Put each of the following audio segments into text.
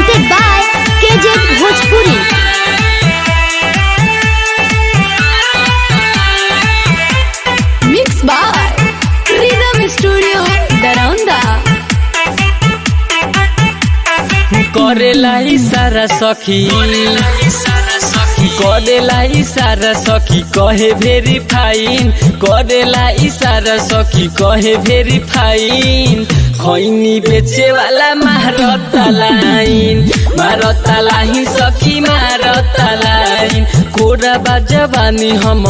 presented by KJ Bhojpuri. Mixed by Rhythm Studio, Daronda. करेला इशारा सखी करेला इशारा सखी कहे भेरी फाइन करेला इशारा सखी कहे भेरी फाइन खैनी बेचे वाला मारता लाइन मारता लाइन सखी मारता लाइन कोरा बाजवानी हम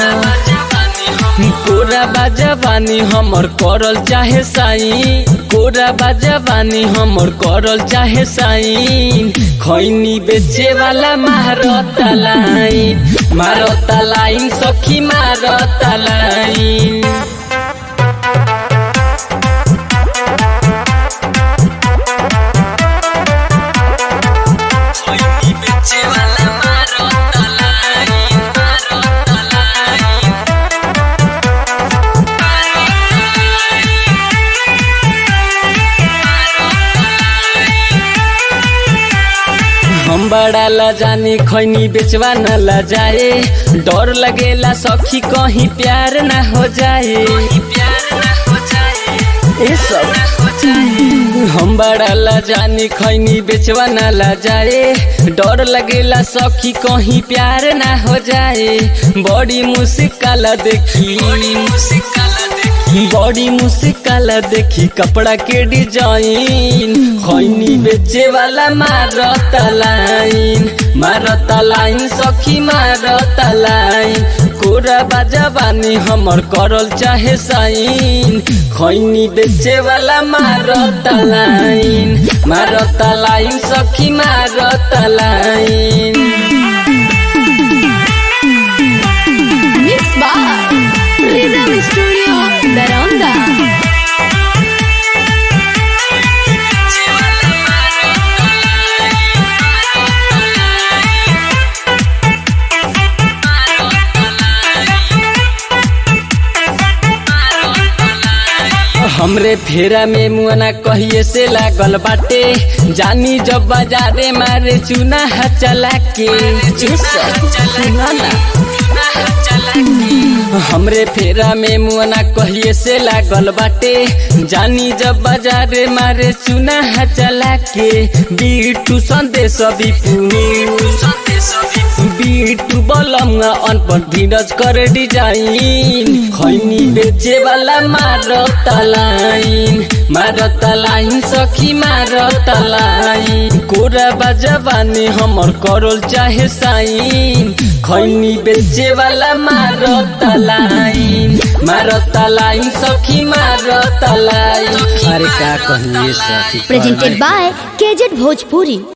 कोरा बाजवानी हमर करल चाहे साई कोरा बाजवानी हमर करल चाहे साई खैनी बेचे वाला मारता लाइन मारता लाइन सखी मारता लाइन खैनी बेचे वाला मारता लाइन मारता लाइन हम बड़ा ला जाने खैनी बेचवा न ला जाए डर लगेला सखी कहीं प्यार ना हो जाए ए सब हम बड़ा ला जाने खैनी बेचवा न ला जाए डर लगेला सखी कहीं प्यार ना हो जाए बड़ी मुश्किल देखी बड़ी मुश्किल देखी कपड़ा के डिजाइन खैनी बेचे वाला मारता लाइन मारता लाइन सखी मारता लाइन कोरा बाजवानी हमर करल चाहे साइन खैनी बेचे वाला मारता लाइन मारता लाइन सखी मारता line Mixed by Rhythm Studio, Daronda. हमरे फेरा में मुआना कहिए से लागल बाटे जानी जब बाजारे मारे चूना हा चला के सुना ना हमरे फेरा में मुआना कहिए से लागल बाटे जानी जब बाजारे मारे चूना हा चला के बीटू संदेश बीटू बलम अनपढ़ धीरज कर डिजाइन खैनी बेचे वाला मारता लाइन मारता लाइन सखी मारता लाइन कोरा बाजवानी हमर करल चाहे साइन खैनी बेचे वाला मारता लाइन मारता लाइन सखी मारता लाइन अरे का कहिए सखी Presented by KJ Bhojpuri.